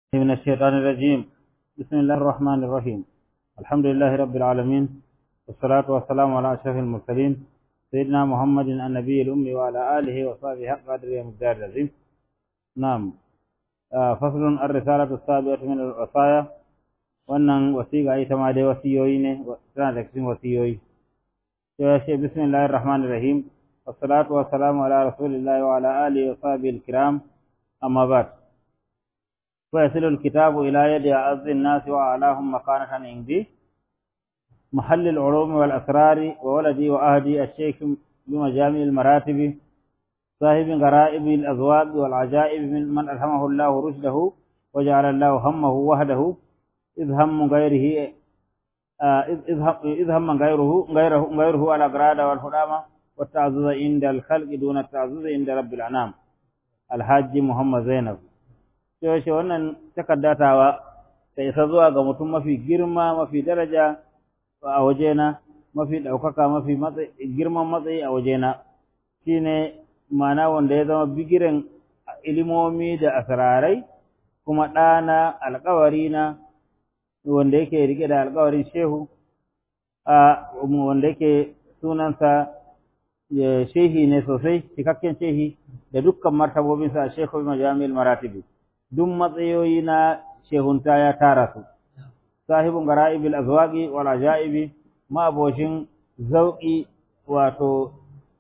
من الشيطان الرجيم بسم الله الرحمن الرحيم الحمد لله رب العالمين والصلاة والسلام على أشرف المرسلين سيدنا محمد النبي الأمي وعلى آله وصحبه حق قدر ومقدار العظيم نعم آه فصل الرسالة السابعة من الوصايا wannan wasiƙa ita ma dai wasiyoyi ne tana da cikin wasiyoyi to ya ce bismillahir rahmanir rahim wassalatu wassalamu ala rasulillahi wa ala alihi wa sahbihi alkiram amma ba'd ويصل الكتاب إلى يد أعز الناس وأعلاهم مكانة عندي محل العلوم والأسرار وولدي وأهدي الشيخ بمجامع المراتب صاحب غرائب الأذواق والعجائب من من ألهمه الله رشده وجعل الله همه وحده إذ هم غيره إذ هم غيره غيره غيره على الأغراض والهدامة والتعزز عند الخلق دون التعزز عند رب الأنام الحاج محمد زينب yaushe wannan takaddatawa ta isa zuwa ga mutum mafi girma mafi daraja a wajena mafi ɗaukaka mafi girman matsayi a wajena shine ma'ana wanda ya zama bigiren ilimomi da asirarai kuma ɗana alkawari na wanda yake rike da alkawarin shehu a wanda yake sunansa shehi ne sosai cikakken shehi da dukkan martabobinsa a shehu majami'il maratibi duk matsayoyi na shehunta ya tara su sahibin gara'ibil azwaqi wal ajaibi ma'aboshin zauqi wato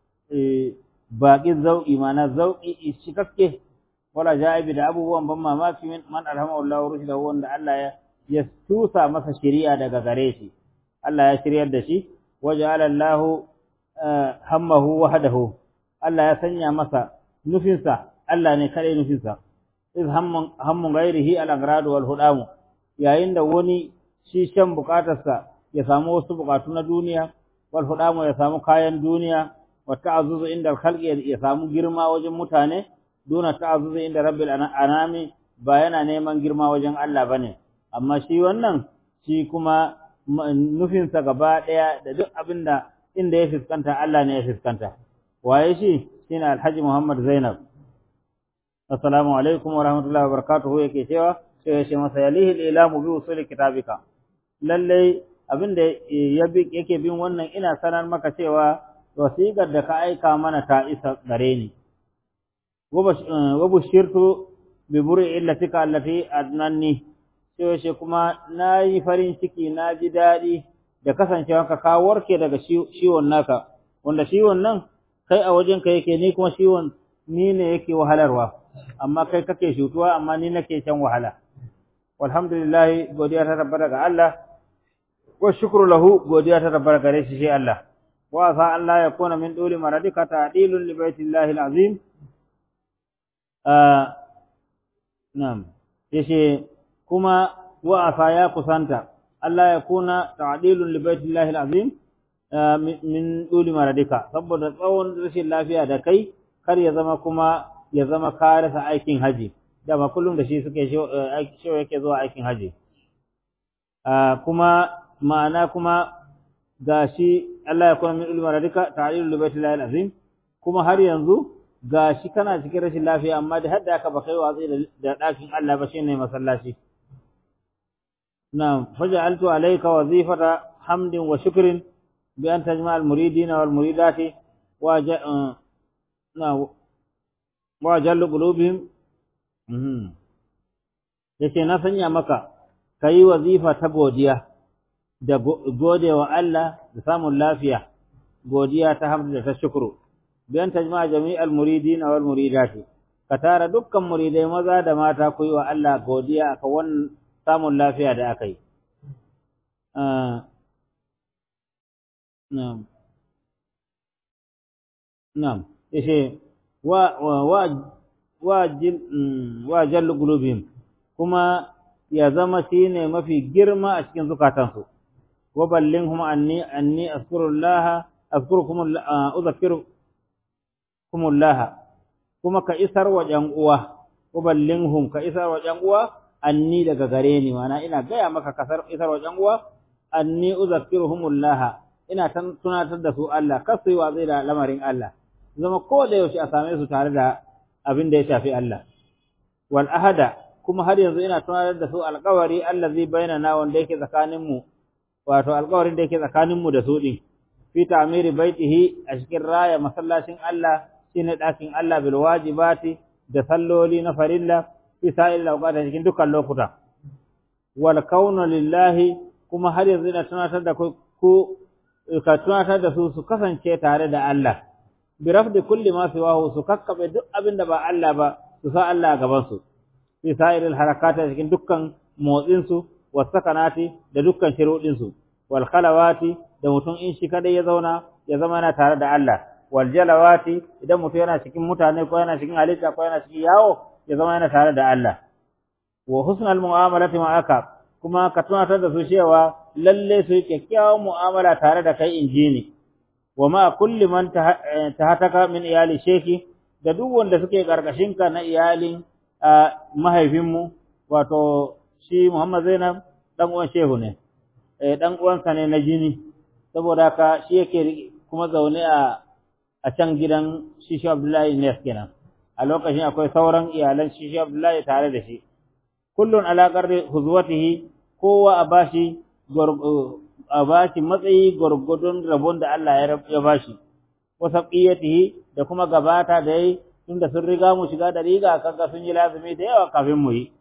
baƙin zauqi mana zauqi cikakke wal ajaibi da abubuwan ban mamaki man alhamahu Allah rushdahu wanda Allah ya ya tusa masa shari'a daga gare shi Allah ya shiryar da shi waja'ala Allah hammahu wahdahu Allah ya sanya masa nufinsa Allah ne kare nufinsa iz hammun gairihi al-agrad wal hudam yayin da wani shi shan bukatarsa ya samu wasu bukatu na duniya wal hudam ya samu kayan duniya wa ta'azzuzu inda al-khalqi ya samu girma wajen mutane duna ta'azzuzu inda rabbil anami ba yana neman girma wajen Allah bane amma shi wannan shi kuma nufinsa gaba daya da duk abinda inda ya fiskanta Allah ne ya fiskanta waye shi shine Alhaji Muhammad Zainab assalamu alaikum wa rahmatullahi wa barakatuhu yake cewa sai ya ce masa yalihi ilamu bi usuli kitabika lalle abin da yake bin wannan ina sanar maka cewa wasiƙar da ka aika mana ta isa gare ni wa bushirtu bi buri illatika allati adnanni sai ya ce kuma nayi farin ciki na ji daɗi da kasancewanka ka warke daga ciwon naka wanda ciwon nan kai a wajenka yake ni kuma ciwon ni ne yake wahalarwa amma kai kake shutuwa amma ni nake shan wahala walhamdulillah godiya ta tabbata ga Allah wa shukru lahu godiya ta tabbata gare shi shi Allah wa sa Allah ya kuna min dole maradika ta'dilun li baitillahi alazim ah na'am yace kuma wa asa ya kusanta Allah ya kuna ta'dilun li baitillahi alazim min dole maradika saboda tsawon rashin lafiya da kai kar ya zama kuma ya zama ka rasa aikin haji dama kullum da shi suke shi yake zuwa aikin haji kuma ma'ana kuma gashi Allah ya kuma min ilmi radika ta'lilul baitillahi alazim kuma har yanzu gashi kana cikin rashin lafiya amma da hadda aka ba kai watsi da dakin Allah ba shine masallaci na'am faja'altu alayka wazifata hamdin wa shukrin bi an tajma al muridina wal muridati wa na wa jallu qulubihim mhm yace na sanya maka kai wazifa ta godiya da godewa Allah da samun lafiya godiya ta hamdu da ta shukru bayan tajma jami'al muridin wal muridati ka tara dukkan muridai maza da mata ku yi wa Allah godiya aka wannan samun lafiya da aka yi na'am na'am yace wa wa wa jallu qulubihim kuma ya zama shine mafi girma a cikin zukatansu wa ballinhum anni anni azkurullah azkurukum uzakkirukumullah kuma ka isar wa jan uwa wa ballinhum ka isar wa jan uwa anni daga gare ni mana ina gaya maka kasar isar wa jan uwa anni uzakkiruhumullah ina tunatar da su Allah kasu yi wa zai da lamarin Allah zama ko da yaushe a same su tare da abin da ya shafi Allah wal ahada kuma har yanzu ina tunatar da su alƙawari allazi bainana wanda yake tsakanin mu wato alƙawarin da yake tsakanin mu da su din fi ta'miri baitihi a cikin raya masallacin Allah shine ɗakin Allah bil wajibati da salloli na farilla fi sa'il awqati cikin dukkan lokuta wal kaunu lillahi kuma har yanzu ina tunatar da ku ka tunatar da su su kasance tare da Allah bi rafdi kulli ma siwahu su kakkabe duk abin da ba Allah ba su sa Allah a gaban su fi sa'iril harakati cikin dukkan motsin su was sakanati da dukkan shirudin su wal khalawati da mutum in shi kadai ya zauna ya zama yana tare da Allah wal jalawati idan mutum yana cikin mutane ko yana cikin halitta ko yana cikin yawo ya zama yana tare da Allah wa husnal mu'amalati ma'aka kuma ka tunatar da su cewa lalle su yi kyakkyawan mu'amala tare da kai injini wa ma kulli man tahataka min iyali sheki da duk wanda suke karkashin ka na iyalin mahaifinmu wato shi Muhammad Zainab dan uwan shehu ne eh dan uwansa ne na jini saboda haka shi yake kuma zaune a a can gidan shi shi Abdullahi ne kenan a lokacin akwai sauran iyalan shi shi Abdullahi tare da shi kullun ala qarri huzwatihi kowa a bashi a bashi matsayi gurgudun rabon da Allah ya bashi wasa qiyatihi da kuma gabata da yi tunda sun riga mu shiga da riga kaga sun yi lazumi da yawa kafin mu yi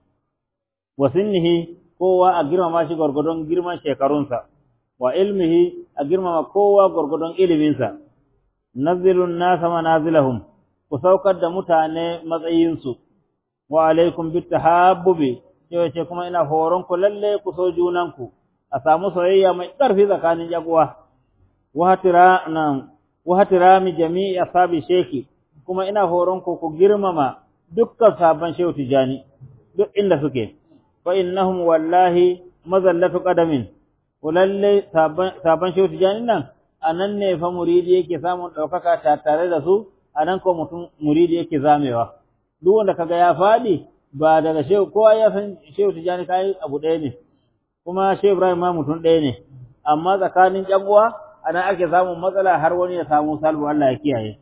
wasinnihi kowa a girmama shi gurgudun girman shekarunsa wa ilmihi a girmama kowa gurgudun iliminsa nazilun nasa manazilahum ku saukar da mutane matsayinsu wa alaikum bitahabbubi yace kuma ina horon ku lalle ku so junanku a samu soyayya mai ƙarfi tsakanin jagowa wa hatira nan wa hatirami jami'i ashabi sheki kuma ina horon ku ku girmama dukkan sabon shehu tijani duk inda suke fa innahum wallahi mazallatu qadamin lalle sabon shehu tijani nan anan ne fa muridi yake samun ɗaukaka tare da su anan ko mutum muridi yake zamewa duk wanda kaga ya fadi ba daga shehu kowa ya san shehu tijani kai abu ɗaya ne kuma shehu ibrahim ma mutum ɗaya ne amma tsakanin ƴan uwa anan ake samun matsala har wani ya samu salbu Allah ya kiyaye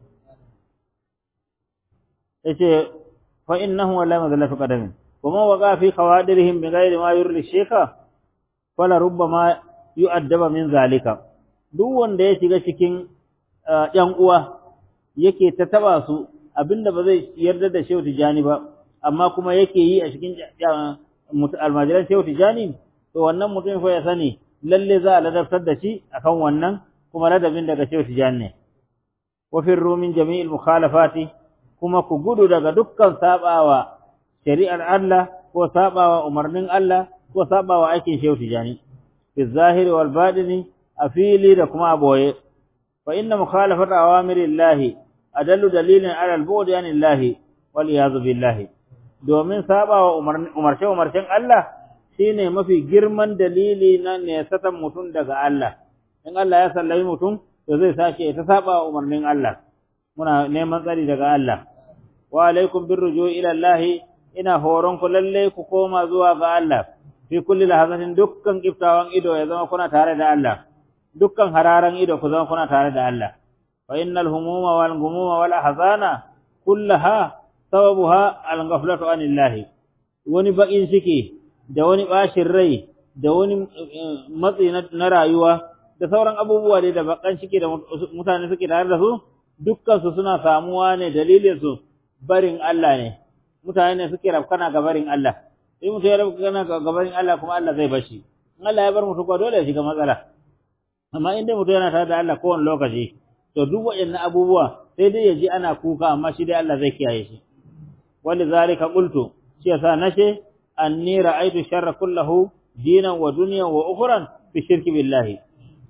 yace fa innahu wallahi mazallatu qadamin kuma waqa fi qawadirihim bi ghairi ma yurli sheka fala rubbama yu'addaba min zalika duk wanda ya shiga cikin ƴan uwa yake ta taba su abinda ba zai yarda da shehu tijani ba amma kuma yake yi a cikin almajiran shehu tijani to wannan mutum fa ya sani lalle za a ladabtar da shi akan wannan kuma ladabin daga shehu tijani ne wa firru min jami'il mukhalafati kuma ku gudu daga dukkan sabawa shari'ar Allah ko sabawa umarnin Allah ko sabawa aikin shehu tijani fi zahiri wal batini a fili da kuma a boye fa inna mukhalafata awamirillahi adallu dalilin ala al-bu'd anillahi wal iyad billahi domin sabawa umarce umarcen Allah shine mafi girman dalili na ne satan mutum daga Allah in Allah ya sallami mutum to zai sake ta saba umarnin Allah muna neman tsari daga Allah wa alaikum birruju'i ila Allah ina horon ku lalle ku koma zuwa ga Allah fi kulli lahazatin dukkan kiftawan ido ya zama kuna tare da Allah dukkan hararan ido ku zama kuna tare da Allah fa innal humuma wal gumuma wal ahzana kullaha sababuha al ghaflatu anillahi wani bakin ciki da wani bashin rai da wani matsi na rayuwa da sauran abubuwa da bakan ciki da mutane suke tare da su dukkan su suna samuwa ne dalilin su barin Allah ne mutane ne suke rafkana ga barin Allah sai mutum ya rafkana ga barin Allah kuma Allah zai bashi in Allah ya bar mutum ko dole ya shiga matsala amma inda mutum yana tare da Allah kowane lokaci to duk waɗannan abubuwa sai dai ya ji ana kuka amma shi dai Allah zai kiyaye shi wanda zalika qultu shi yasa nace anni ra'aytu sharra kullahu dinan wa dunyan wa ukhran fi shirki billahi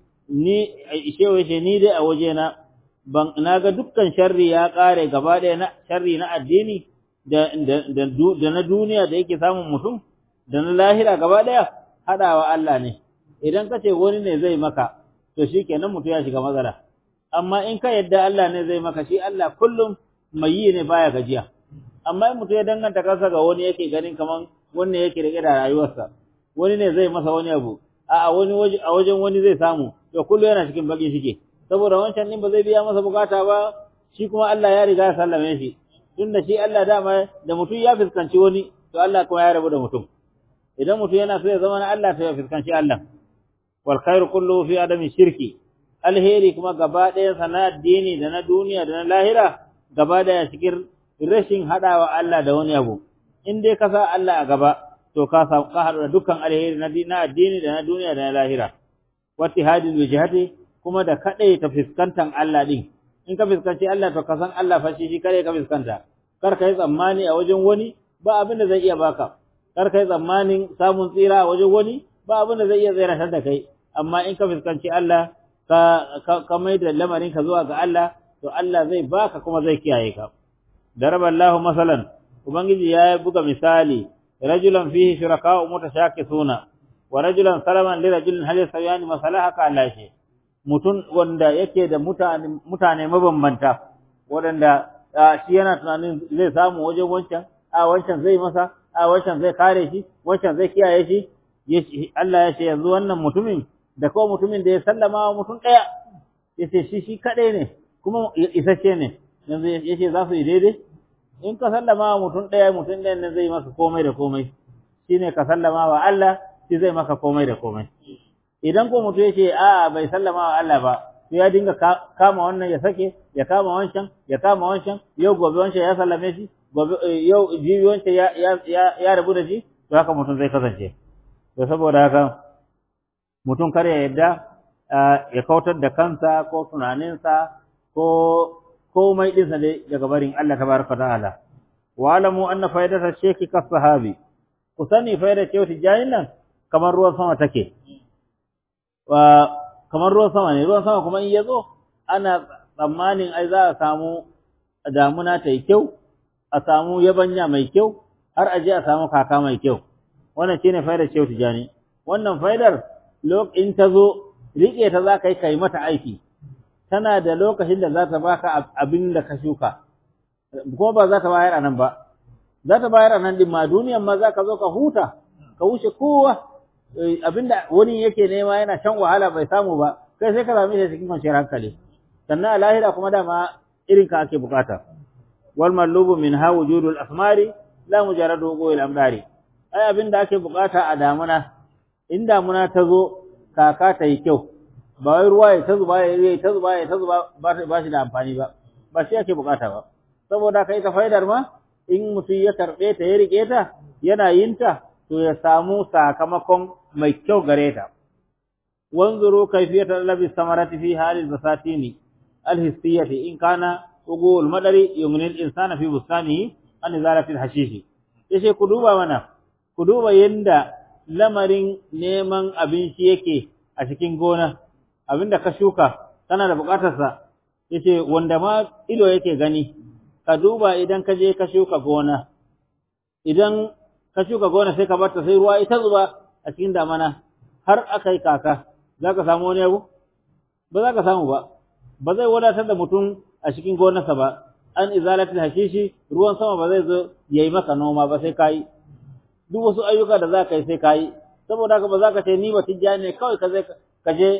ni shewa ce ni dai a waje na ban naga dukkan sharri ya kare gaba ɗaya na sharri na addini da da da na duniya da yake samun mutum da na lahira gaba ɗaya hadawa Allah ne idan ka ce wani ne zai maka to shikenan mutum ya shiga matsala amma in ka yadda Allah ne zai maka shi Allah kullum mai yi ne baya gajiya amma in mutum ya danganta kansa ga wani yake ganin kaman wannan yake rike da rayuwarsa wani ne zai masa wani abu a wani waje a wajen wani zai samu to kullu yana cikin bakin shike saboda wancan din ba zai biya masa bukata ba shi kuma Allah ya riga ya sallame shi tunda shi Allah dama da mutum ya fuskanci wani to Allah kuma ya rabu da mutum idan mutum yana so ya zama na Allah to ya fuskanci Allah wal khairu kulluhu fi adami shirki alheri kuma gaba ɗaya sana addini da na duniya da na lahira gaba ɗaya cikin rashin haɗawa Allah da wani abu in dai ka sa Allah a gaba to ka ka haɗu da dukkan alheri na addini da na duniya da na lahira wati hadil wijhati kuma da kadai ta fuskantan Allah din in ka fuskanci Allah to ka san Allah fa shi shi kare ka fuskanta kar ka yi tsammani a wajen wani ba abin da zai iya baka kar ka yi tsammanin samun tsira a wajen wani ba abin da zai iya tsiratar da kai amma in ka fuskanci Allah ka ka mai da lamarin ka zuwa ga Allah to Allah zai baka kuma zai kiyaye ka daraballahu masalan ubangiji ya buga misali rajulan fihi shuraka'u mutashakisuna wa rajulan salaman li rajulin hal yasawiyani masalaha ka Allah shi mutun wanda yake da mutane mutane mabambanta wadanda shi yana tunanin zai samu wajen wancan a wancan zai masa a wancan zai kare shi wancan zai kiyaye shi Allah ya ce yanzu wannan mutumin da ko mutumin da ya sallama wa mutum daya yace shi shi kadai ne kuma isasshe ne yanzu yace za su yi daidai in ka sallama wa mutum ɗaya mutum ɗayan nan zai maka komai da komai shine ka sallama wa Allah shi zai maka komai da komai idan ko mutum yace a bai sallama wa Allah ba to ya dinga kama wannan ya sake ya kama wancan ya kama wancan yau gobe wancan ya sallame shi gobe yau jibi wancan ya ya ya rabu da shi to haka mutum zai kasance to saboda haka mutum kar ya yadda ya kautar da kansa ko tunaninsa ko komai ɗinsa dai daga barin Allah tabaraka ta'ala wa alamu anna faidata sheki ka sahabi ku sani faidar ce wata jayin nan kamar ruwan sama take wa kamar ruwan sama ne ruwan sama kuma in ya zo ana tsammanin ai za a samu damuna ta yi kyau a samu yabanya mai kyau har aje a samu kaka mai kyau wannan shine faidar ce wata jani wannan faidar in ta zo riƙe ta za ka yi kai mata aiki tana da lokacin da za ta baka abin da ka shuka kuma ba za ta bayar a nan ba za ta bayar a nan din ma duniyan ma za ka zo ka huta ka wuce kowa abinda wani yake nema yana shan wahala bai samu ba kai sai ka same shi cikin kwanciyar hankali sannan a lahira kuma dama irin ka ake bukata wal mallubu min ha wujudul asmari la mujarradu goyil amdari ai abinda ake bukata a damuna in damuna ta zo kaka ta yi kyau ba wai ruwa ya ta zuba ya yi ta zuba ya ta zuba ba shi da amfani ba ba shi ake bukata ba saboda kai ta faidar ma in mutum ya karɓe ta ya rike ta yana yin ta to ya samu sakamakon mai kyau gare ta wanzuru kayfiyata labi samarati fi halil basatini alhissiyati in kana ugul madari yumnil insana fi bustanihi an zalati alhashishi yace ku duba mana ku duba yanda lamarin neman abinci yake a cikin gona abinda ka shuka kana da bukatarsa yace wanda ma ido yake gani ka duba idan ka je ka shuka gona idan ka shuka gona sai ka barta sai ruwa ita zuba a cikin damana har aka yi kaka za ka samu wani abu ba za ka samu ba ba zai wadatar da mutum a cikin gonarsa ba an izalatul hashishi ruwan sama ba zai zo yayi maka noma ba sai kai duk wasu ayyuka da za ka yi sai kai saboda haka ba za ka ce ni ba tijjani ne kawai ka je ka je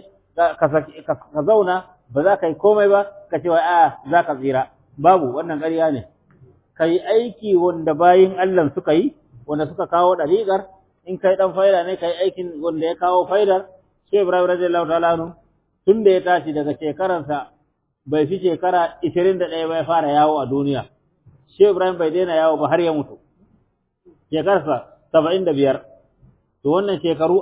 ka zauna ba za ka yi komai ba ka ce wa a za ka tsira babu wannan ƙarya ne ka yi aiki wanda bayin Allah suka yi wanda suka kawo ɗariƙar in kai ɗan faida ne ka yi aikin wanda ya kawo faidar sai Ibrahim radiyallahu ta'ala anhu tun da ya tashi daga shekaransa bai fi shekara 21 ba ya fara yawo a duniya Shehu Ibrahim bai daina yawo ba har ya mutu shekarsa 75 to wannan shekaru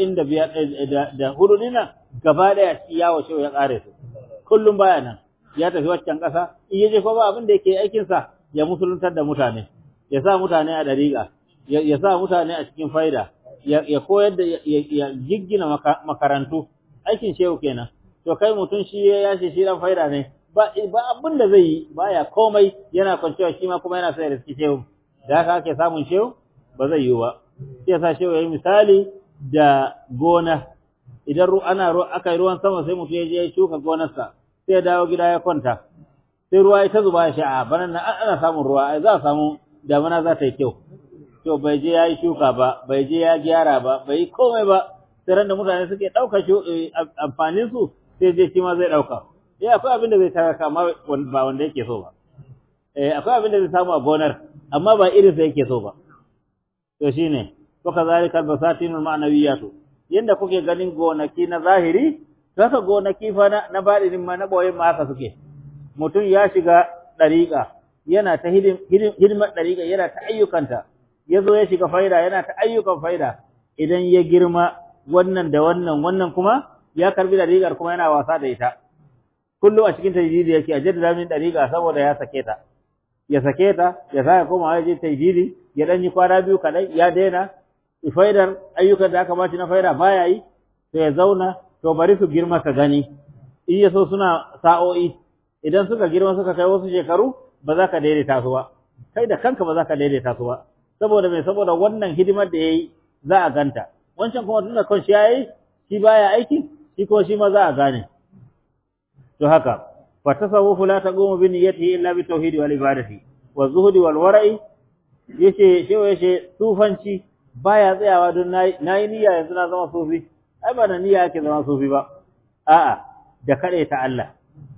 45 da hudu dina gaba daya yawo shehu ya kare su kullum baya nan ya tafi waccan ƙasa in yaje ko ba abin da yake aikin sa ya musuluntar da mutane ya sa mutane a dariƙa ya sa mutane a cikin faida ya koyar da ya giggina makarantu aikin shehu kenan to kai mutum shi ya yace shi dan faida ne ba ba abin da zai yi baya komai yana kwanciya shi ma kuma yana sai da shehu da haka ake samun shehu ba zai yi ba sai ya sa shehu yayi misali da gona idan ana aka yi ruwan sama sai mutum ya je ya shuka gonarsa sai ya dawo gida ya kwanta sai ruwa ya ta zuba ya sha a banan nan ana samun ruwa ai za a samu damana za ta yi kyau to bai je ya yi shuka ba bai je ya gyara ba bai yi komai ba sai ran da mutane suke ɗauka amfanin su sai je shi ma zai ɗauka eh akwai abin da zai tara kama ba wanda yake so ba eh akwai abin da zai samu a gonar amma ba irin sa yake so ba to shine to kazalika basatinul ma'nawiyatu yanda kuke ganin gonaki na zahiri saka gonaki fa na, na badinin ma na boyen ma haka suke mutum ya shiga dariƙa yana ta hidimar dariƙa yana ta ayyukanta yazo ya shiga faida yana ta ayyukan faida idan ya girma wannan da wannan wannan kuma ya karbi dariƙar kuma yana wasa da ita kullum a cikin tajdidi yake a jaddada min dariƙa saboda ya sake ta ya sake ta ya sake koma ya je tajdidi ya dan yi kwana biyu kadai ya daina faidar ayyukan da aka ba shi na faida baya yi to ya zauna to bari su girma ka gani in ya so suna sa'o'i idan suka girma suka kai wasu shekaru ba za ka daidaita su ba kai da kanka ba za ka daidaita su ba saboda mai saboda wannan hidimar da yayi za a ganta wancan kuma tunda kan shi yayi shi baya aiki shi ko shi ma za a gane to haka fa tasawufu la taqumu bi niyyatihi illa bi tauhidi wal ibadati wa zuhdi wal wara'i yace shewa yace sufanci baya tsayawa don nayi niyya yanzu na zama sufi ai ba da niyya yake zama sufi ba a'a da kade ta Allah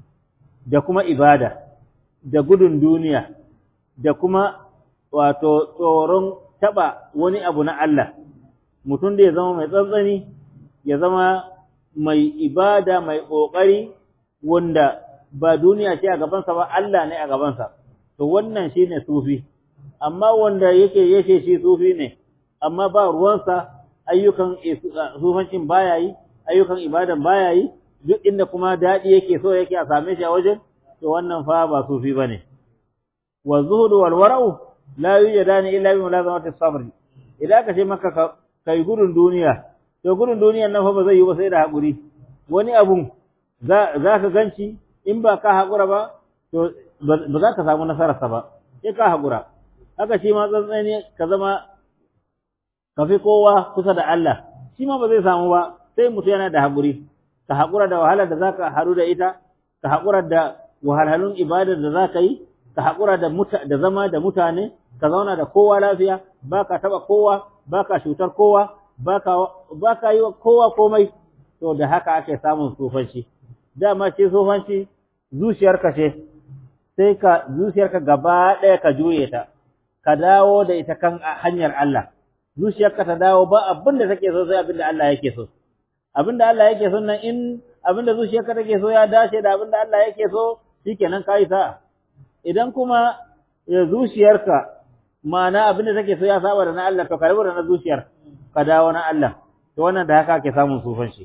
da kuma ibada da gudun duniya da kuma wato tsoron taba wani abu na Allah mutum da ya zama mai tsantsani ya zama mai ibada mai kokari wanda ba duniya ce a gabansa ba Allah ne a gabansa to wannan shine sufi amma wanda yake yake shi sufi ne amma ba ruwansa ayyukan sufancin baya yi ayyukan ibadan baya yi duk inda kuma dadi yake so yake a same shi a wajen to wannan fa ba sufi bane wa zuhudu wal wara'u la yujadani illa bi mulazamati sabr idan ka ce maka kai gudun duniya to gudun duniyan nan fa ba zai yi ba sai da hakuri wani abun za ka ganci in ba ka haƙura ba to ba za ka samu nasararsa ba sai ka haƙura haka shi ma tsantsani ka zama ka fi kowa kusa da Allah shi ma ba zai samu ba sai mutu yana da haƙuri ka haƙura da wahalar da za ka haɗu da ita ka haƙura da wahalhalun ibadar da za ka yi ka haƙura da da zama da mutane ka zauna da kowa lafiya ba ka taɓa kowa ba ka cutar kowa ba ka yi wa kowa komai to da haka ake samun tsofanci dama ce tsofanci zuciyarka ce sai ka zuciyarka gaba ɗaya ka juye ta ka dawo da ita kan hanyar Allah zuciyarka ta dawo ba abin da take so sai abin da Allah yake so abin da Allah yake so nan in abin da zuciyarka take so ya dace da abin da Allah yake so shikenan kai sa idan kuma zuciyarka ma'ana abin da take so ya saba da na Allah to ka rabu da na zuciyar ka dawo na Allah to wannan da haka ake samun sufanci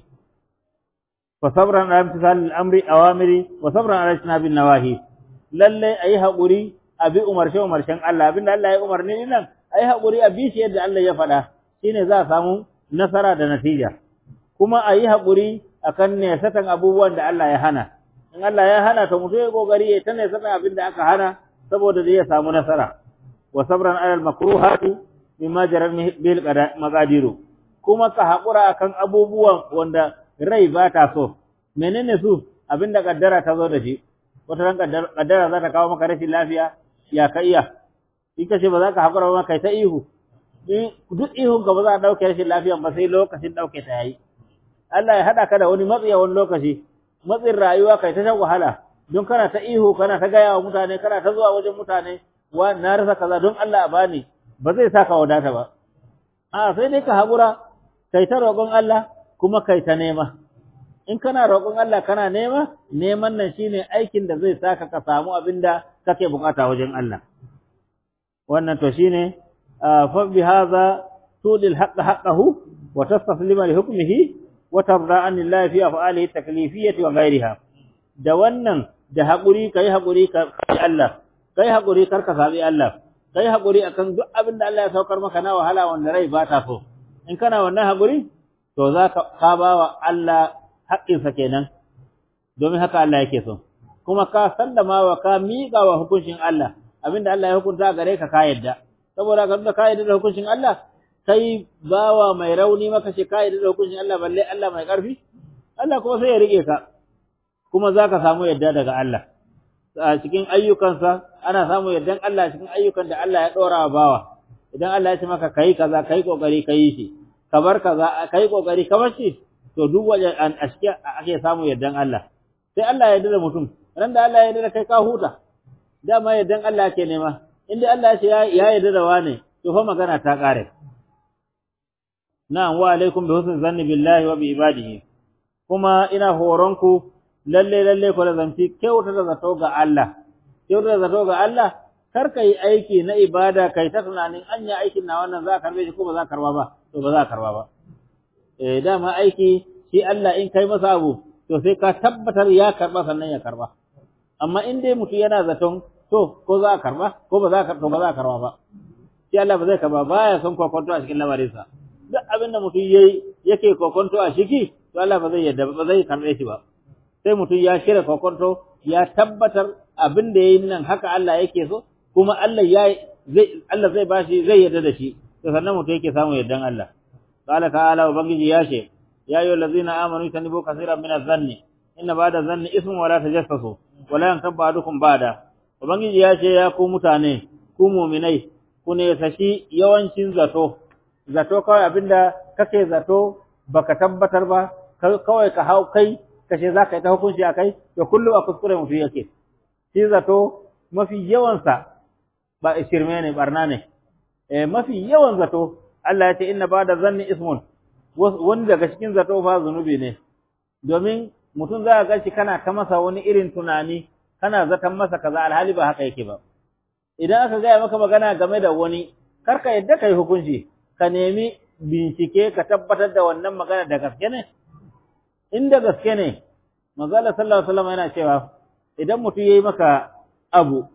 fa sabran ala imtisal al-amri awamiri wa sabran ala ijtinabi nawahi lalle ayi hakuri abi umarshe umarshen Allah abinda Allah ya umarni nan ayi hakuri a bi shi yadda Allah ya faɗa shine za a samu nasara da natija kuma ayi hakuri akan ne satan abubuwan da Allah ya hana in Allah ya hana to mutum ya kokari ya tana satan abin da aka hana saboda zai samu nasara wa sabran ala al-makruhati mimma jarar bil maqadiru kuma ka hakura akan abubuwan wanda rai ba ta so menene su abinda kaddara ta zo da shi wata ran kaddara za ta kawo maka rashin lafiya ya ka iya in ka ce ba za ka hakura ba kai ta ihu duk ihun ka ba za a dauke rashin lafiyan ba sai lokacin dauke ta yayi Allah ya hada ka da wani matsi a wani lokaci matsin rayuwa kai ta shan wahala don kana ta ihu kana ta gaya wa mutane kana ta zuwa wajen mutane wa na rasa kaza don Allah a bani ba zai saka wadata ba a sai dai ka haƙura kai ta roƙon Allah kuma kai ta nema in kana roƙon Allah kana nema neman nan shine aikin da zai saka ka samu abin da kake bukata wajen Allah wannan to shine fa bi hadha tudil haqq haqqahu wa tastaslima li hukmihi wa tarda an lillahi fi af'alihi taklifiyyati wa ghayriha da wannan da haƙuri kai haƙuri ka Allah kai haƙuri kar ka sabi Allah kai haƙuri akan duk abin da Allah ya saukar maka na wahala wanda rai ba ta so in kana wannan haƙuri to za ka ka ba wa Allah haƙƙinsa kenan domin haka Allah yake so kuma ka sallama wa ka miƙa wa hukuncin Allah abinda Allah ya hukunta gare ka ka yadda saboda ka da ka yadda da hukuncin Allah kai bawa mai rauni maka ce ka yadda da hukuncin Allah balle Allah mai ƙarfi Allah kuma sai ya rike ka kuma za ka samu yadda daga Allah a cikin ayyukansa ana samu yardan Allah cikin ayyukan da Allah ya ɗora wa bawa idan Allah ya ce maka kai kaza kai kokari kai shi ka bar kaza kai kokari ka bar shi to duk waje an aske ake samu yardan Allah sai Allah ya yarda da mutum ran da Allah ya yarda da kai ka huta dama yardan Allah ke nema inda Allah ya ce ya yarda da wane to fa magana ta kare na'am wa alaikum bi husni zanni billahi wa bi ibadihi kuma ina horonku lalle lalle ku da zanci kyauta da zato ga Allah kyauta da zato ga Allah kar ka yi aiki na ibada kai ta tunanin anya aikin na wannan za ka karbe shi ko ba za ka karba ba to ba za ka karba ba eh dama aiki shi Allah in kai masa abu to sai ka tabbatar ya karba sannan ya karba amma in dai mutum yana zaton to ko za ka karba ko ba za ka to ba za ka karba ba shi Allah ba zai karba baya son kokonto a cikin lamarinsa duk abin da mutum yayi yake kokonto a ciki to Allah ba zai yadda ba zai karbe shi ba sai mutum ya shirya kokonto ya tabbatar abin da yayin nan haka Allah yake so kuma Allah ya zai Allah zai bashi zai yarda da shi to sannan mutum yake samu yardan Allah qala ta'ala ubangiji ya ce ya ayyuhal ladzina amanu tanibu kaseeran min adh-dhanni inna ba'da dhanni ismun wa la tajassasu wa la yantab ba'dukum ba'da ubangiji ya ce ya ku mutane ku mu'minai ku ne sashi yawancin zato zato kawai abinda kake zato baka tabbatar ba kawai ka hau kai kashe za ka yi ta hukunci a kai to kullum a kuskure mutum yake shi zato mafi yawansa ba shirme ne barna ne eh mafi yawan zato Allah ya ce inna ba'da zanni ismun wani daga cikin zato fa zunubi ne domin mutum za ka gashi kana ta masa wani irin tunani kana zaton masa kaza alhali ba haka yake ba idan aka gaya maka magana game da wani kar ka yadda kai hukunci ka nemi bincike ka tabbatar da wannan magana da gaske ne inda gaske ne manzo Allah sallallahu alaihi wasallam yana cewa idan mutum yayi maka abu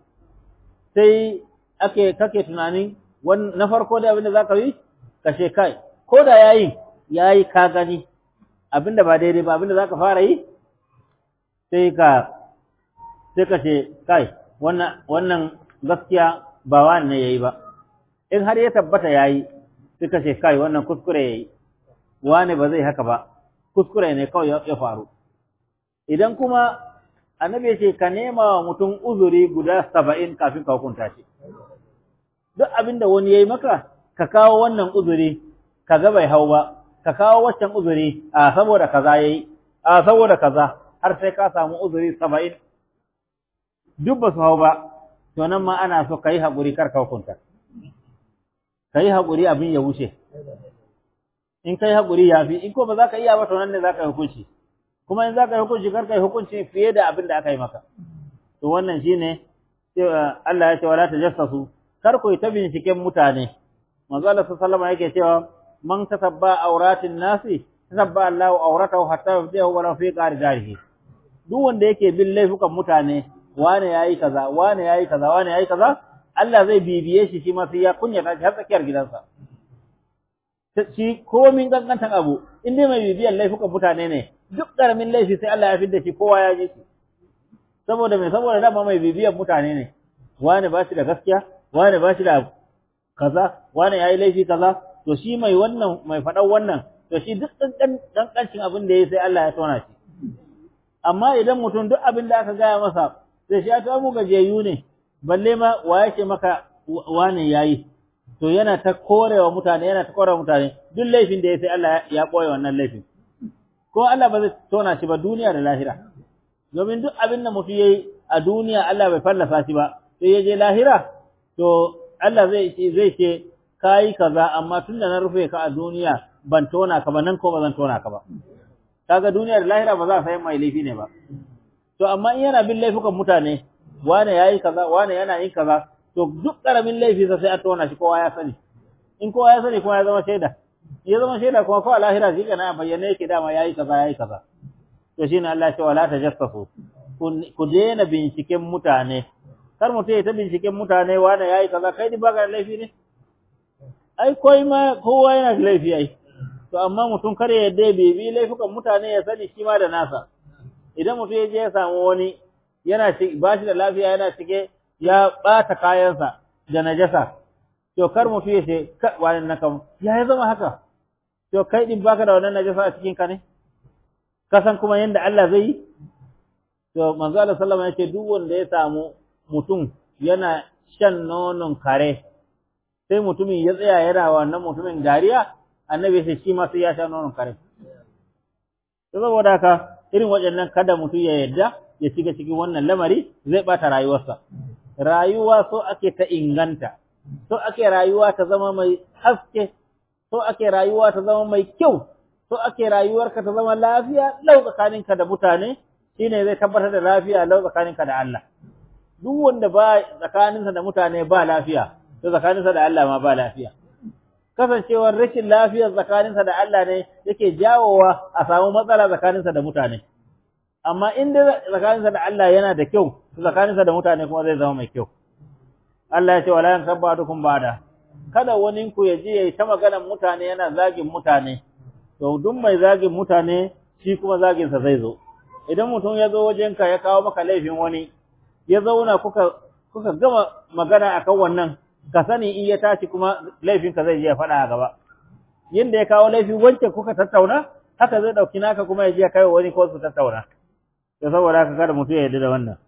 sai ake kake tunanin na farko da abin da zaka yi kashe kai ko da yayi yayi ka gani abinda ba daidai ba abinda zaka fara yi sai ka sai ka ce kai wannan wannan gaskiya ba wani ne yayi ba in har ya tabbata yayi sai ka ce kai wannan kuskure yayi wani ba zai haka ba kuskure ne kawai ya faru idan kuma annabi ya ce ka nema wa mutum uzuri guda saba'in kafin ka hukunta shi duk abin da wani ya yi maka ka kawo wannan uzuri ka ga bai hau ba ka kawo waccan uzuri a saboda kaza ya yi a saboda kaza har sai ka samu uzuri saba'in duk ba su hau ba to nan ma ana so ka yi haƙuri kar ka hukunta ka yi haƙuri abin ya wuce in ka yi haƙuri ya fi in ko ba za ka iya ba to nan ne za ka yi hukunci kuma in za ka yi hukunci kar ka yi hukunci fiye da abin da aka yi maka to wannan shine Allah ya ce wala tajassasu kar ku yi ta binciken mutane manzo Allah sallallahu alaihi yake cewa man tasabba auratin nasi tasabba Allahu auratahu hatta yafdihu wa fi qardarihi duk wanda yake bin laifukan mutane wane yayi kaza wane yayi kaza wane yayi kaza Allah zai bibiye shi shi ma sai ya kunyata shi har tsakiyar gidansa shi komin gangantan abu in dai mai bibiyan laifukan mutane ne duk karamin laifi sai Allah ya fidda shi kowa ya ji shi saboda mai saboda dama mai bibiyan mutane ne wani ba shi da gaskiya wani ba shi da kaza wani yayi laifi kaza to shi mai wannan mai faɗan wannan to shi duk kankancin abin da yayi sai Allah ya tona shi amma idan mutum duk abin da aka gaya masa sai shi ya ta mu gajiyayyu ne balle ma wa yake maka wani yayi to yana ta korewa mutane yana ta korewa mutane duk laifin da yayi sai Allah ya koya wannan laifin ko Allah ba zai tona shi ba duniya da lahira domin duk abin da mutum yayi a duniya Allah bai fallasa shi ba sai ya je lahira to Allah zai ce zai ce kai kaza amma tunda na rufe ka a duniya ban tona ka ba nan ko ba zan tona ka ba kaga duniya da lahira ba za a san mai laifi ne ba to amma in yana bin laifukan mutane wane yayi kaza wane yana yin kaza to duk karamin laifi sai a tona shi kowa ya sani in kowa ya sani kuma ya zama shaida ya zama shaida kuma ko a lahira shi kana bayyana yake dama yayi kaza yayi kaza to shine Allah ya ce wala tajassasu ku daina binciken mutane kar mutum ya ta binciken mutane wane yayi kaza kai ba ka laifi ne ai koi ma kowa yana da laifi ai to amma mutum kar ya yadda bibi laifukan mutane ya sani shi ma da nasa idan mutum ya je ya samu wani yana ba shi da lafiya yana cike ya bata kayansa da najasa to kar mutum ya ce wani na kam ya ya zama haka to kai din baka da wannan najasa a cikin ka ne ka san kuma yanda Allah zai yi to manzo Allah sallallahu alaihi wasallam ya ce duk wanda ya samu mutum yana shan nonon kare sai mutumin ya tsaya yana wannan mutumin dariya annabi sai shi ma sai ya sha nonon kare to saboda haka irin waɗannan kada mutum ya yarda ya shiga cikin wannan lamari zai bata rayuwarsa rayuwa so ake ta inganta so ake rayuwa ta zama mai haske so ake rayuwa ta zama mai kyau so ake rayuwarka ta zama lafiya lau tsakaninka da mutane shine zai tabbatar da lafiya lau tsakaninka da Allah duk wanda ba tsakaninsa da mutane ba lafiya to tsakaninsa da Allah ma ba lafiya kasancewar rashin lafiyar tsakaninsa da Allah ne yake jawowa a samu matsala tsakaninsa da mutane amma in dai tsakaninsa da Allah yana da kyau to tsakaninsa da mutane kuma zai zama mai kyau Allah ya ce wala yankabatukum bada kada wani ku ya je yayi ta maganar mutane yana zagin mutane to duk mai zagin mutane shi kuma zagin sa zai zo idan mutum ya zo wajenka ya kawo maka laifin wani ya zauna kuka kuka gama magana akan wannan ka sani in ya tashi kuma laifin ka zai je ya faɗa a gaba yanda ya kawo laifin wancan kuka tattauna haka zai dauki naka kuma ya je ya kai wani ko su tattauna to saboda haka kada mutum ya yarda da wannan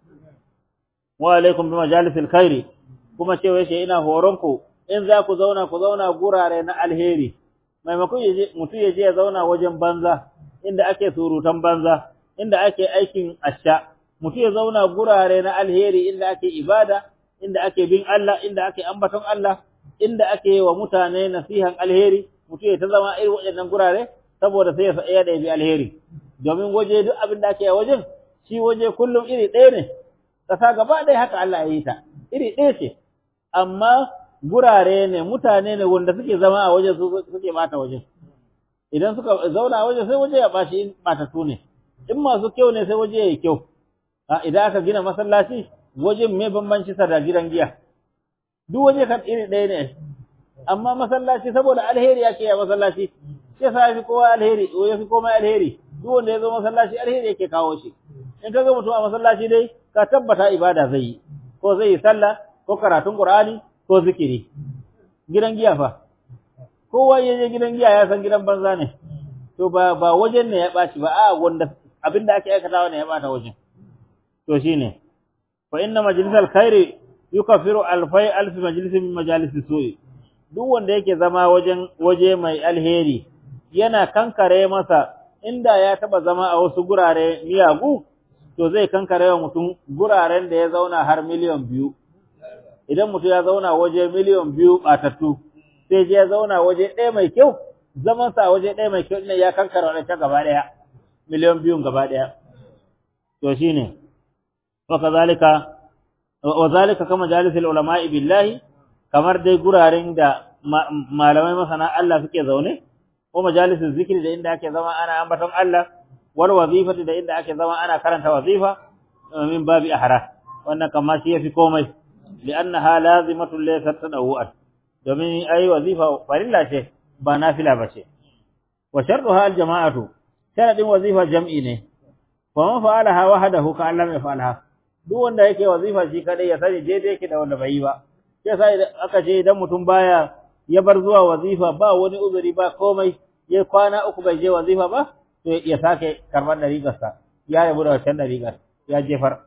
wa alaikum bi majalisil khairi kuma cewa shi ina horon ku in za ku zauna ku zauna gurare na alheri maimakon mutum ya je ya zauna wajen banza inda ake surutan banza inda ake aikin asha mutum ya zauna gurare na alheri inda ake ibada inda ake bin Allah inda ake ambaton Allah inda ake wa mutane nasihan alheri mutum ya ta zama irin waɗannan gurare saboda sai ya sa iya da bi alheri domin waje duk abin da ake a wajen shi waje kullum iri ɗaya ne ƙasa gaba ɗaya haka Allah ya yi ta iri ɗaya ce amma gurare ne mutane ne wanda suke zama a wajen suke bata wajen idan suka zauna a wajen sai waje ya bashi in batattu ne in masu kyau ne sai waje ya yi kyau idan aka gina masallaci wajen me bambanci sa da gidan giya duk waje kan iri ɗaya ne amma masallaci saboda alheri yake ya masallaci sai sa fi kowa alheri ya fi komai alheri duk wanda ya zo masallaci alheri yake kawo shi in ka ga mutum a masallaci dai ka tabbata ibada zai yi ko zai yi sallah ko karatun qur'ani ko zikiri gidan giya fa kowa ya je gidan giya ya san gidan banza ne to ba ba wajen ne ya baci ba a wanda abinda ake aikatawa ne ya bata wajen to shine fa inna majlisal khairi yukaffiru alfai alf majlis min majalis su'i duk wanda yake zama wajen waje mai alheri yana kankare masa inda ya taba zama a wasu gurare miyagu to zai kankare wa mutum guraren da ya zauna har miliyan biyu idan mutum ya zauna waje miliyan biyu batattu sai je ya zauna waje ɗaya mai kyau zaman sa waje ɗaya mai kyau ne ya kankare wa ta gaba ɗaya miliyan biyun gaba ɗaya to shine wa kazalika wa zalika kama jalisul ulama'i billahi kamar dai guraren da malamai masana Allah suke zaune ko majalisul zikri da inda ake zama ana ambaton Allah wal wazifati da inda ake zama ana karanta wazifa min babi ahra wannan kamar shi yafi komai li'annaha lazimatun laysat tadawu'an domin ai wazifa farilla ce ba nafila bace wa shartuha al jama'atu sharadin wazifa jam'i ne fa man fa'alaha wahdahu ka Allah mai fa'alaha duk wanda yake wazifa shi kadai ya sani daidai yake da wanda bai yi ba sai sai aka ce idan mutum baya ya bar zuwa wazifa ba wani uzuri ba komai ya kwana uku bai je wazifa ba to ya sake karban dariƙarsa ya rabu da wancan dariƙar ya jefar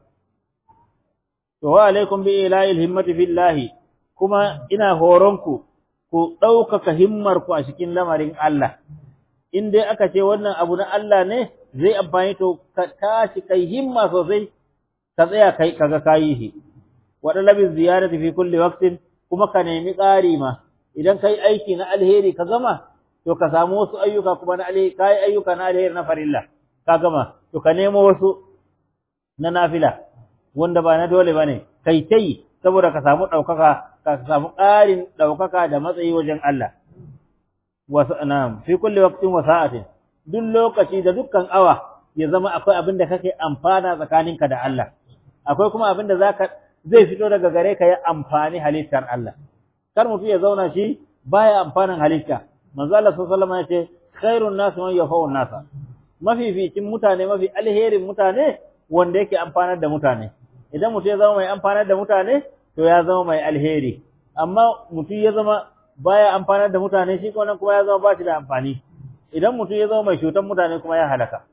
to wa alaikum bi ilahil himmati fillahi kuma ina horonku ku ɗaukaka himmar ku a cikin lamarin Allah in dai aka ce wannan abu na Allah ne zai amfani to ka tashi kai himma sosai ka tsaya kai kaga kayi shi wa dalabi ziyarati fi kulli waqtin kuma ka nemi ƙari ma idan kai aiki na alheri ka gama to ka samu wasu ayyuka kuma na alheri kai ayyuka na alheri na farilla ka gama to ka nemo wasu na nafila wanda ba na dole bane kai tai saboda ka samu daukaka ka samu ƙarin daukaka da matsayi wajen Allah wa na'am fi kulli waqtin wa sa'atin duk lokaci da dukkan awa ya zama akwai abin da kake amfana tsakaninka da Allah akwai kuma abin da zaka zai fito daga gare ka ya amfani halittar Allah kar mutum ya zauna shi baya amfanin halitta manzo Allah sallallahu alaihi wasallam ya ce khairun nas man yafa'un nasa mafificin mutane mafi alherin mutane wanda yake amfanar da mutane idan mutum ya zama mai amfanar da mutane to ya zama mai alheri amma mutum ya zama baya amfanar da mutane shi kuma kuma ya zama ba shi da amfani idan mutum ya zama mai cutar mutane kuma ya halaka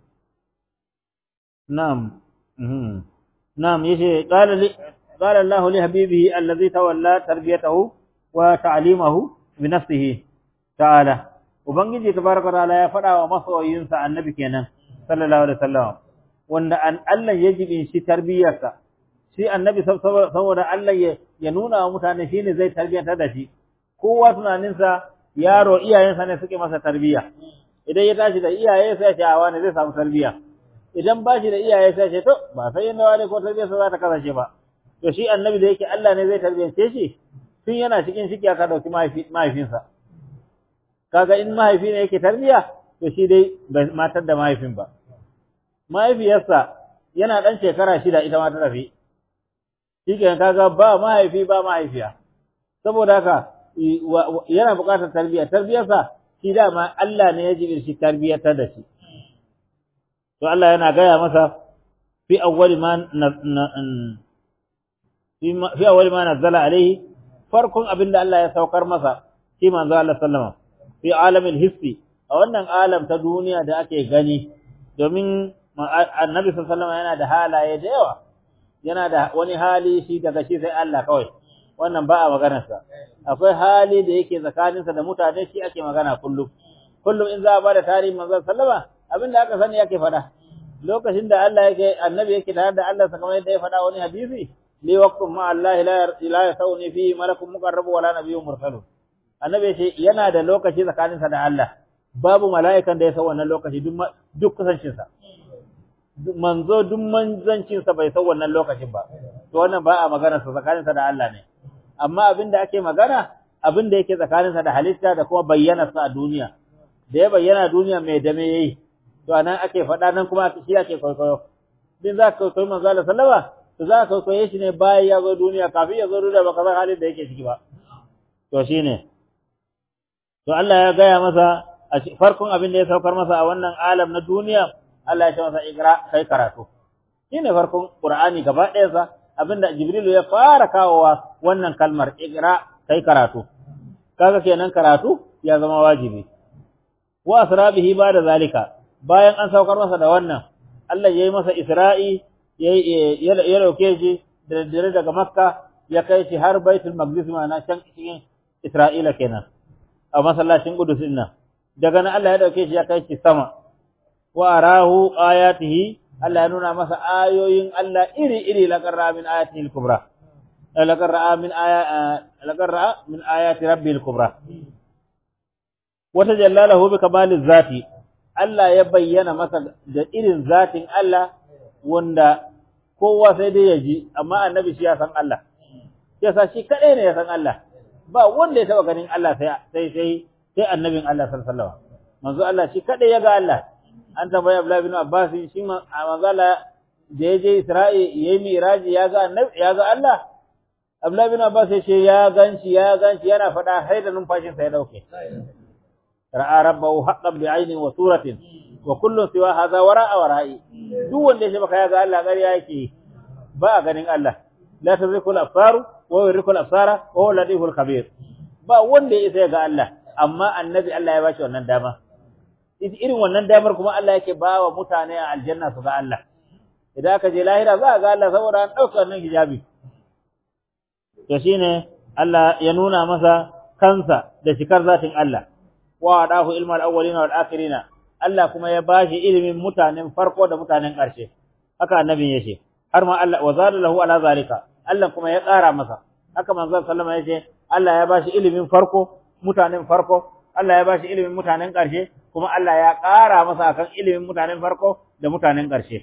na'am na'am yace qala li qala Allah li habibihi allazi tawalla tarbiyatahu wa ta'limahu bi nafsihi ta'ala ubangiji tabaraka ta'ala ya faɗa wa masoyinsa annabi kenan sallallahu alaihi wasallam wanda an Allah ya jibin shi tarbiyarsa shi annabi saboda Allah ya nuna wa mutane shine zai tarbiyantar da shi kowa tunaninsa yaro iyayensa ne suke masa tarbiyya idan ya tashi da iyaye sai ya ce ne zai samu tarbiyya idan ba shi da iyaye sai ce to ba sai yin nawa ne ko tarbiyyarsa za ta kasance ba to shi annabi da yake Allah ne zai tarbiyyace shi tun yana cikin ciki aka dauki mahaifinsa kaga in mahaifi ne yake tarbiyya to shi dai bai matar da mahaifin ba mahaifiyarsa yana dan shekara shida ita ma ta tafi shikenan kaga ba mahaifi ba mahaifiya saboda haka yana buƙatar tarbiyya tarbiyarsa shi dama Allah ne ya jibirci tarbiyatar da shi to Allah yana gaya masa fi awwali ma fi awwali ma nazzala alaihi farkon abin da Allah ya saukar masa shi manzo Allah sallama fi alamil hissi a wannan alam ta duniya da ake gani domin annabi sallallahu yana da halaye da yawa yana da wani hali shi daga shi sai Allah kawai wannan ba a maganarsa akwai hali da yake tsakaninsa da mutane shi ake magana kullum kullum in za a bada tarihin manzon sallama abin da aka sani yake faɗa lokacin da Allah yake annabi yake tare da Allah kamar yadda ya faɗa wani hadisi li waqtum ma Allah la yasawni fi malakun muqarrab wala nabiyyun mursalun annabi yace yana da lokaci tsakaninsa da Allah babu mala'ikan da ya san wannan lokaci duk duk kusancinsa manzo duk manzancinsa bai san wannan lokacin ba to wannan ba a magana sa tsakaninsa da Allah ne amma abin da ake magana abin da yake tsakaninsa da halitta da kuma bayyana sa a duniya da ya bayyana duniya mai dame yayi to anan ake faɗa nan kuma shi ake kwaikwayo din za ka kwaikwayi manzo Allah sallama to za ka kwaikwaye shi ne bayan ya zo duniya kafin ya zo duniya baka san halin da yake ciki ba to shine to Allah ya gaya masa a farkon abin da ya saukar masa a wannan alam na duniya Allah ya ce masa ikra kai karatu shine farkon Qur'ani gaba ɗayan sa abinda Jibrilu ya fara kawowa wannan kalmar ikra kai karatu kaga kenan karatu ya zama wajibi wa asrabihi da zalika bayan an saukar masa da wannan Allah yayi masa Isra'i ya dauke shi da dare daga Makka ya kai shi har Baitul Maqdis ma'ana can cikin Isra'ila kenan a masallacin Qudus din nan daga nan Allah ya dauke shi ya kai shi sama wa arahu ayatihi Allah ya nuna masa ayoyin Allah iri-iri laqarra min ayatihi al-kubra laqarra min aya laqarra min ayati rabbil kubra wata jallalahu bi kamaliz zati Allah ya bayyana masa da irin zatin Allah wanda kowa sai dai ya ji amma annabi shi ya san Allah yasa shi kadai ne ya san Allah ba wanda ya taba ganin Allah sai sai sai sai annabin Allah sallallahu alaihi wasallam manzo Allah shi kadai ya ga Allah an tambaya Abdullah bin Abbas shi manzo Allah da ya je Isra'i yayi miraji ya ga annabi ya ga Allah Abdullah bin Abbas ya ce ya ganci ya ganci yana faɗa sai da numfashin sa ya dauke ra'a rabbahu haqqan bi'ayni wa suratin wa kullu siwa hadha wara'a wara'i duk wanda ya ce baka ya ga Allah gari yake ba a ganin Allah la tazriku al-absar wa yuriku al-absara wa huwa latiful khabir ba wanda ya isa ga Allah amma annabi Allah ya bashi wannan dama irin wannan damar kuma Allah yake ba wa mutane a aljanna su ga Allah idan aka je lahira za a ga Allah saboda an ɗauka wannan hijabi to shine Allah ya nuna masa kansa da shikar zatin Allah wa adahu ilmal awwalina wal akhirina Allah kuma ya bashi ilimin mutanen farko da mutanen ƙarshe haka annabin yace har ma Allah wa zada lahu ala zalika Allah kuma ya ƙara masa haka manzon sallama yace Allah ya bashi ilimin farko mutanen farko Allah ya bashi ilimin mutanen ƙarshe kuma Allah ya ƙara masa akan ilimin mutanen farko da mutanen ƙarshe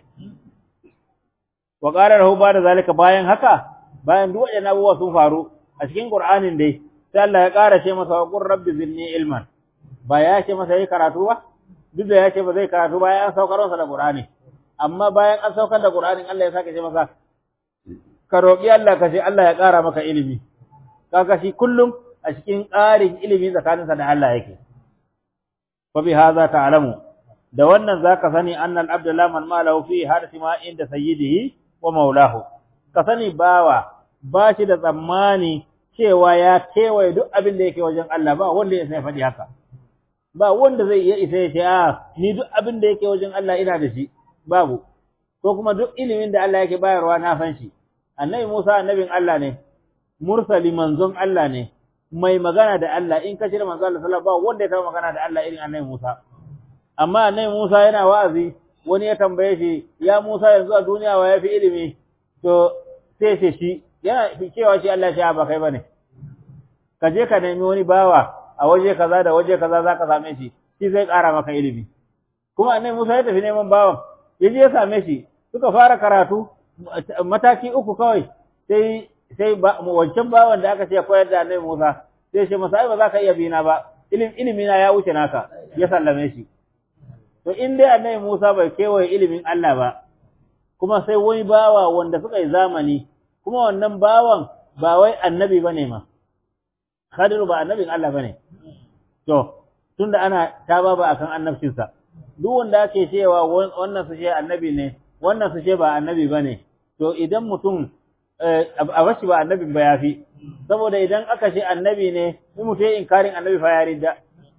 wa qala lahu ba da zalika bayan haka bayan duk waɗannan abubuwa sun faru a cikin Qur'anin dai sai Allah ya ƙara ce masa wa qur rabbi zidni ilman ba ya ce masa yi karatu ba duk da ya ce ba zai karatu bayan an saukar masa da Qur'ani amma bayan an saukar da Qur'anin Allah ya sake ce masa ka roƙi Allah ka ce Allah ya ƙara maka ilimi kaga shi kullum a cikin ƙarin ilimi tsakaninsa da Allah yake fa bi hadha ta'lamu da wannan zaka sani annal abdu la man malahu fi hadati ma inda sayyidihi wa maulahu ka sani bawa ba shi da tsammani cewa ya kewaye duk abin da yake wajen Allah ba wanda ya sai faɗi haka ba wanda zai iya isa ya ce a ni duk abin da yake wajen Allah ina da shi babu ko kuma duk ilimin da Allah yake bayarwa na san shi annabi Musa annabin Allah ne mursali manzon Allah ne mai magana da Allah in ka cire manzon Allah sallallahu alaihi wanda ya taɓa magana da Allah irin annabi Musa amma annabi Musa yana wa'azi wani ya tambaye shi ya Musa yanzu a duniya wa yafi ilimi to sai ce shi yana cewa shi Allah ya ba kai bane ka je ka nemi wani bawa a waje kaza da waje kaza zaka same shi shi zai ƙara maka ilimi kuma annabi Musa ya tafi neman bawan ya je ya same shi suka fara karatu mataki uku kawai sai sai wancan bawan da aka ce koyar da annabi Musa sai shi masa ai ba za ka iya bina ba ilim ilimi na ya wuce naka ya sallame shi to in dai annabi Musa bai kewaye ilimin Allah ba kuma sai wani bawa wanda suka yi zamani kuma wannan bawan ba wai annabi bane ma Khadiru ba annabin Allah bane to tunda ana ta baba akan annabcinsa duk wanda ake cewa wannan su ce annabi ne wannan su ce ba annabi bane to idan mutum a bashi ba annabin ba yafi saboda idan aka ce annabi ne in mutum ya inkarin annabi fa ya ridda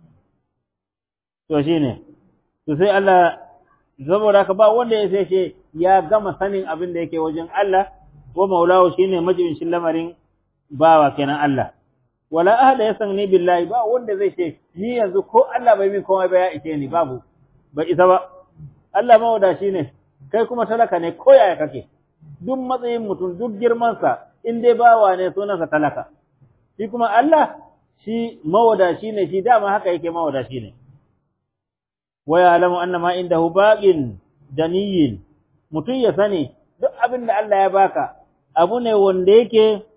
to shine to sai Allah saboda haka ba wanda ya sai ce ya gama sanin abin da yake wajen Allah wa maulahu shine majibincin lamarin bawa kenan Allah wala ahada yasanni billahi ba wanda zai ce ni yanzu ko Allah bai min komai ba ya ike ni babu bai isa ba Allah mawadashi ne kai kuma talaka ne ko yaya kake duk matsayin mutum duk girman sa in dai bawa ne sunansa talaka shi kuma Allah shi mawadashi ne shi dama haka yake mawadashi ne wa ya'lamu anna ma indahu baqin daniyin mutum ya sani duk abin da Allah ya baka abu ne wanda yake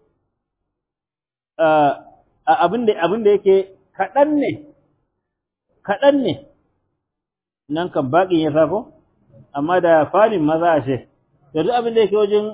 abin da abin da yake kaɗan ne kaɗan ne nan kan baƙin ya safo amma da falin maza a ce da duk abin da yake wajen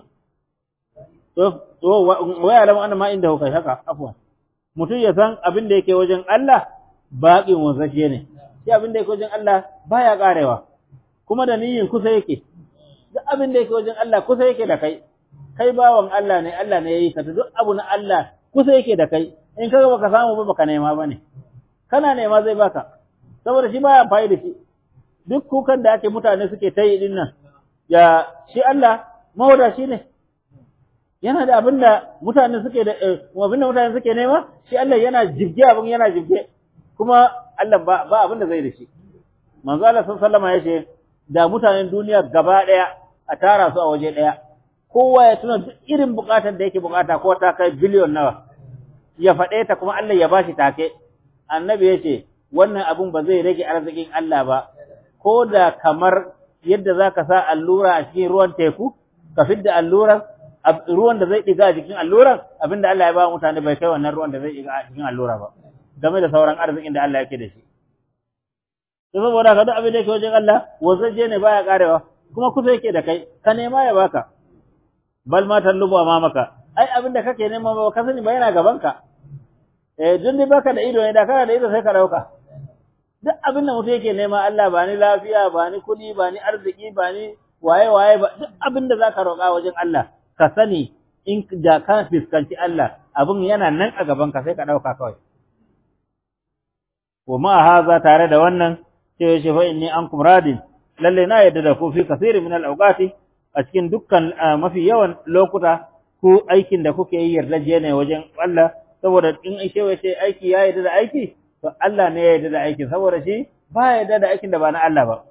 waya alamu anna ma inda hukai haka afwan mutum ya san abin da yake wajen Allah baƙin wanzashe ne shi abin da yake wajen Allah baya karewa kuma da niyyar kusa yake duk abin da yake wajen Allah kusa yake da kai kai bawan Allah ne Allah ne yayi ka duk abu na Allah kusa yake da kai in kaga baka samu ba baka nema bane kana nema zai baka saboda shi baya amfani da shi duk kukan da ake mutane suke ta yi dinnan ya shi Allah mawada shi ne yana da abin da mutane suke da abin da mutane suke nema shi Allah yana jibge abin yana jibge kuma Allah ba ba abin da zai da shi manzo Allah sallallahu alaihi wasallam da mutanen duniya gaba daya a tara su a waje daya kowa ya tuna duk irin bukatar da yake bukata ko ta kai biliyon nawa ya faɗe ta kuma Allah ya bashi take annabi yace wannan abun ba zai rage arzikin Allah ba ko da kamar yadda zaka sa allura a cikin ruwan teku ka fidda alluran ruwan da zai diga a cikin alluran abinda Allah ya ba mutane bai kai wannan ruwan da zai diga a cikin allura ba game da sauran arzikin da Allah yake da shi to saboda ka duk abin da yake wajen Allah wazaje ne baya karewa kuma kusa yake da kai ka nema ya baka bal ma tallubu maka. ai abin da kake nema ba ka sani ba yana gaban ka eh dun dai baka da ido ne da kana da ido sai ka dauka duk abin da mutum yake nema Allah ba ni lafiya ba ni kudi ba ni arziki ba ni waye waye ba duk abin da zaka roƙa wajen Allah ka sani in da ka fiskanci Allah abin yana nan a gaban ka sai ka dauka kawai wa ma haza tare da wannan sai ya ce fa inni ankum radin lalle na yadda da ku fi kasiri min al-awqati a cikin dukkan mafi yawan lokuta ku aikin da kuke yi yardaje ne wajen Allah saboda in ai cewa sai aiki ya yarda da aiki to Allah ne ya yarda da aikin saboda shi ba ya yarda da aikin da ba na Allah ba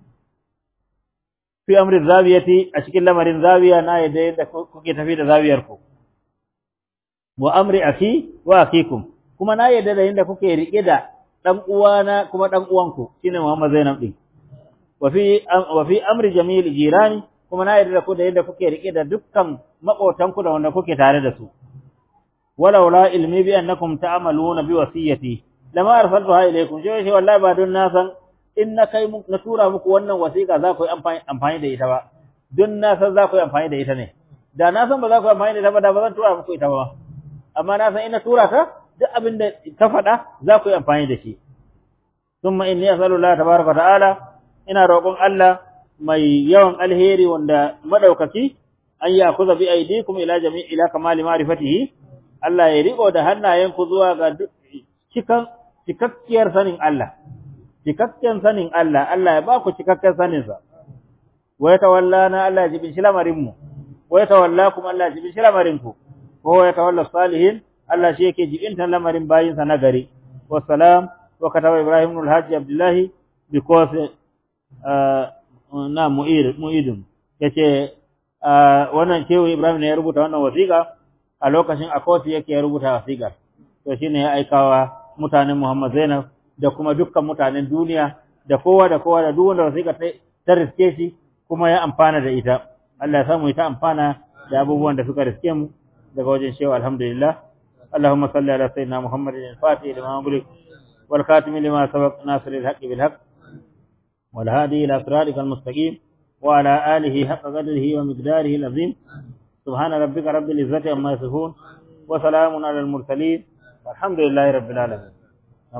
fi amri zawiyati a cikin lamarin zawiya na yarda yadda kuke tafi da zawiyar ku wa amri aki wa akikum kuma na yarda da yadda kuke rike da dan uwana kuma dan uwanku shine Muhammad Zainab din wa fi wa fi amri jamil jirani kuma na yarda da ku da yadda kuke rike da dukkan makotanku da wanda kuke tare da su walau la ilmi bi annakum ta'maluna bi wasiyati lama arsaltuha ilaykum shi shi wallahi ba don na san in na kai na tura muku wannan wasiƙa za ku yi amfani da ita ba don na san za ku yi amfani da ita ne da na san ba za ku yi amfani da ita ba da ba zan tura muku ita ba amma na san ina tura ta duk abin da ta faɗa za ku yi amfani da shi thumma inni as'alullah tabaraka ta'ala ina roƙon Allah mai yawan alheri wanda madaukaki an ya kuza bi aidikum ila jami' ila kamali ma'rifatihi Allah ya riko da hannayenku zuwa ga cikan cikakkiyar sanin Allah cikakken sanin Allah Allah ya ba ku cikakken sanin sa wa yatawallana Allah ya jibin shi lamarin mu wa yatawallakum Allah ya jibin shi lamarin ku wa yatawalla salihin Allah shi yake jibin lamarin bayin sa nagari wassalam wa kataba Ibrahim ibn al-Hajj Abdullah because na mu'id mu'idun yace wannan cewa Ibrahim ne ya rubuta wannan wasiƙa a lokacin a kotu yake ya rubuta wasiƙar to shine ya aikawa mutanen Muhammad Zainab da kuma dukkan mutanen duniya da kowa da kowa da duk wanda wasiƙa ta riske shi kuma ya amfana da ita Allah ya samu ita amfana da abubuwan da suka riske mu daga wajen shewa alhamdulillah اللهم صل على سيدنا محمد الفاتح لما أغلق والخاتم لما سبق ناصر الحق بالحق والهادي إلى صراطك المستقيم وعلى آله حق قدره ومقداره العظيم سبحان ربك رب العزة عما يصفون وسلام على المرسلين والحمد لله رب العالمين